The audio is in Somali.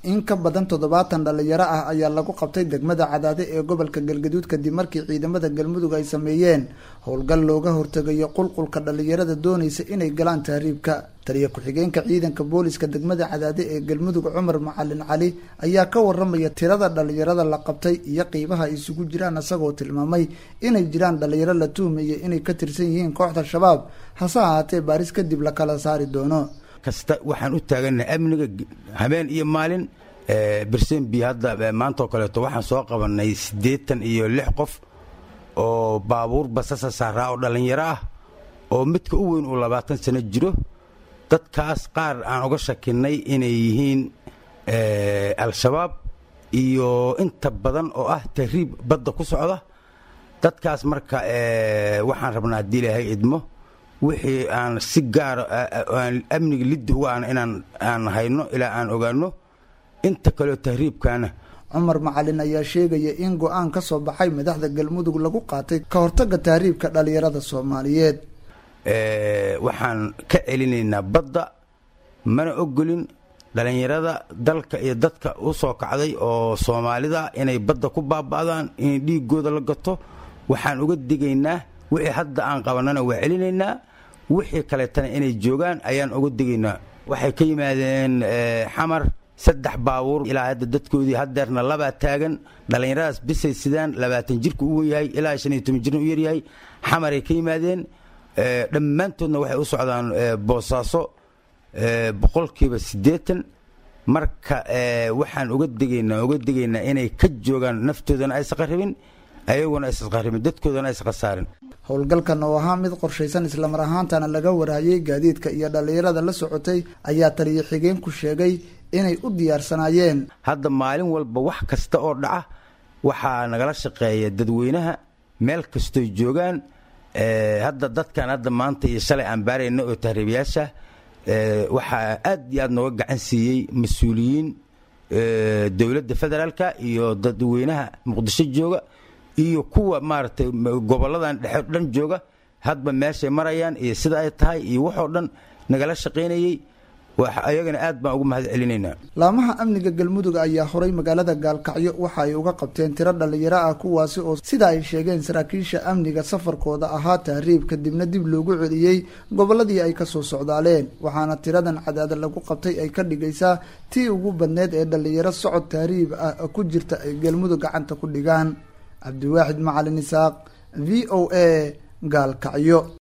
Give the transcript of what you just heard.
in ka badan toddobaatan dhalinyaro ah ayaa lagu qabtay degmada cadaade ee gobolka galgaduud kadib markii ciidamada galmudug ay sameeyeen howlgal looga hortegayo qulqulka dhalinyarada doonaysa inay galaan tahriibka taliya ku-xigeenka ciidanka booliska degmada cadaade ee galmudug cumar macalin cali ayaa ka waramaya tirada dhalinyarada la qabtay iyo qiibaha ay isugu jiraan isagoo tilmaamay inay jiraan dhalinyaro la tuhmaya inay ka tirsan yihiin kooxda shabaab hase ahaatee baaris kadib la kala saari doono kasta waxaan u taaganahay amniga habeen iyo maalin bersenbi hadda maantaoo kaleeto waxaan soo qabanay siddeetan iyo lix qof oo baabuur basasa saaraa oo dhallinyaro ah oo midka u weyn uu labaatan sano jiro dadkaas qaar aan uga shakinnay inay yihiin al-shabaab iyo inta badan oo ah tahriib badda ku socda dadkaas marka waxaan rabnaa haddii ilaahay idmo wixii aan si gaara aan amniga liddi uga ana inaan aan hayno ilaa aan ogaano inta kaleo tahriibkaana cumar macalin ayaa sheegaya in go-aan ka soo baxay madaxda galmudug lagu qaatay ka hortagga tahriibka dhalinyarada soomaaliyeed waxaan ka celinaynaa badda mana ogolin dhalinyarada dalka iyo dadka u soo kacday oo soomaalida inay badda ku baaba'daan in dhiigooda la gato waxaan uga digaynaa wixii hadda aan qabanana waa celinaynaa wixii kaleetana inay joogaan ayaan uga digaynaa waxay ka yimaadeen xamar saddex baabuur ilaa hadda dadkoodii hadeerna labaa taagan dhallinyaradaas bisay sidaan labaatan jirka u wenyahay ilaa shan iyo toban jirna u yaryahay xamaray ka yimaadeen dhammaantoodna waxay u socdaan boosaaso boqolkiiba siddeetan marka waxaan uga digaynaa uga digaynaa inay ka joogaan naftoodana aysa qaribin ayaguna aysa qaribin dadkoodana aysa khasaarin howlgalkan oo ahaa mid qorshaysan islamar ahaantana laga warhayay gaadiidka iyo dhallinyarada la socotay ayaa taliya xigeenku sheegay inay u diyaarsanaayeen hadda maalin walba wax kasta oo dhaca waxaa nagala shaqeeya dadweynaha meel kastoy joogaan hadda dadkan hadda maanta iyo shalay aan baarayna oo tahriibayaasha waxaa aad iyo aad nooga gacan siiyey mas-uuliyiin dowladda federaalka iyo dadweynaha muqdisho jooga iyo kuwa maaragtay gobolladan dhexe dhan jooga hadba meeshay marayaan iyo sida ay tahay iyo waxoo dhan nagala shaqaynayey ayagana aad baan ugu mahad celinaynaa laamaha amniga galmudug ayaa horay magaalada gaalkacyo waxa ay uga qabteen tiro dhallinyaro ah kuwaasi oo sida ay sheegeen saraakiisha amniga safarkooda ahaa tahriib kadibna dib loogu celiyey gobolladii ay kasoo socdaaleen waxaana tiradan cadaada lagu qabtay ay ka dhigaysaa tii ugu badneed ee dhallinyaro socod tahriib ah ku jirta ay galmudug gacanta ku dhigaan cabdiwaaxid macalin isaaq v o a gaalkacyo